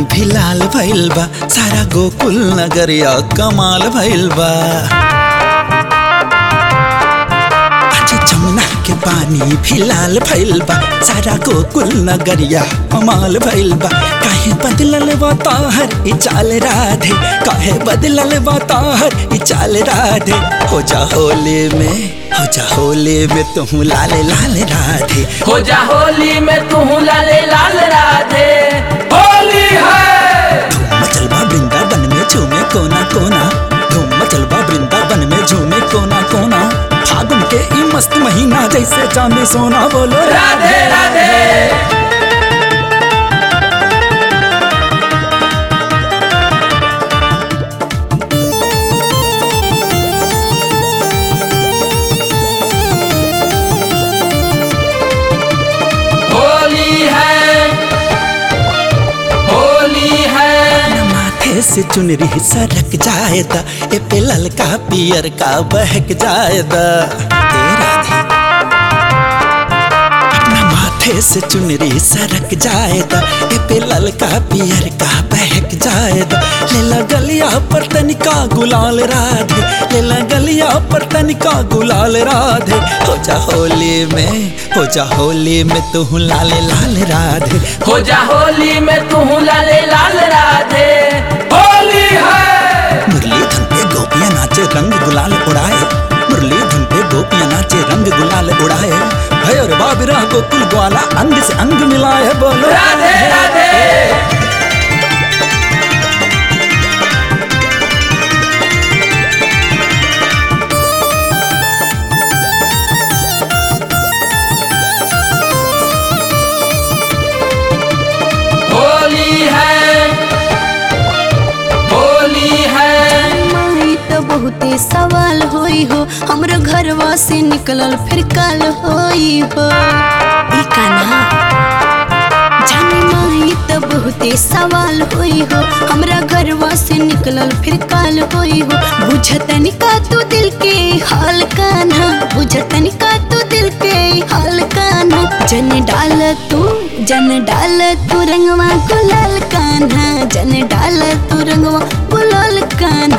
भी लाल भइल बा सारा गोकुल नगरिया कमाल भइल बा आज जमुना के पानी भी लाल भइल बा सारा गोकुल नगरिया कमाल भइल बा काहे बदलल बा ताहर ई चाल राधे काहे बदलल बा ताहर ई चाल राधे हो जा होली में हो जा होली में तुम लाल लाल राधे हो जा होली में तू लाले लाल राधे होली है धूम मचल बा वृंदावन में झूमे कोना कोना धूम मचल बा वृंदावन में झूमे कोना कोना फागुन के ई मस्त महीना जैसे चांदी सोना बोलो राधे राधे होली है होली है न माथे से चुनरी सरक जाएदा ए पे ललका पियर का बहक जाएदा ए राधे अपना माथे से चुनरी सरक जाएदा ए पे ललका पियर का बहक जाएदा लेला गलिया पर तनिका गुलाल राधे लेला गलिया पर तनिका गुलाल राधे हो जा होली में हो जा होली में तू लाल लाल राधे हो जा होली में तू लाले लाल राधे होली है मुरली धुन पे गोपियां नाचे रंग गुलाल उड़ाए मुरली धुन पे गोपियां नाचे रंग गुलाल उड़ाए भैर बाबिरा गोकुल ग्वाला अंग से अंग मिलाए बोलो राधे राधे होली है होली है माई तो बहुते सवाल होई हो हमरो घरवा से निकलल फिर काल होई हो ई कान्हा जानी माई तो बहुते सवाल होई हो हमरा घरवा से निकलल फिर काल होई हो बुझतनी का तू दिल के हाल कान्हा बुझतनी का तू दिल के हाल कान्हा जन डाल तू जन डाल तू रंगवा गुलाल कान्हा जन डाल तू रंगवा गुलाल कान्हा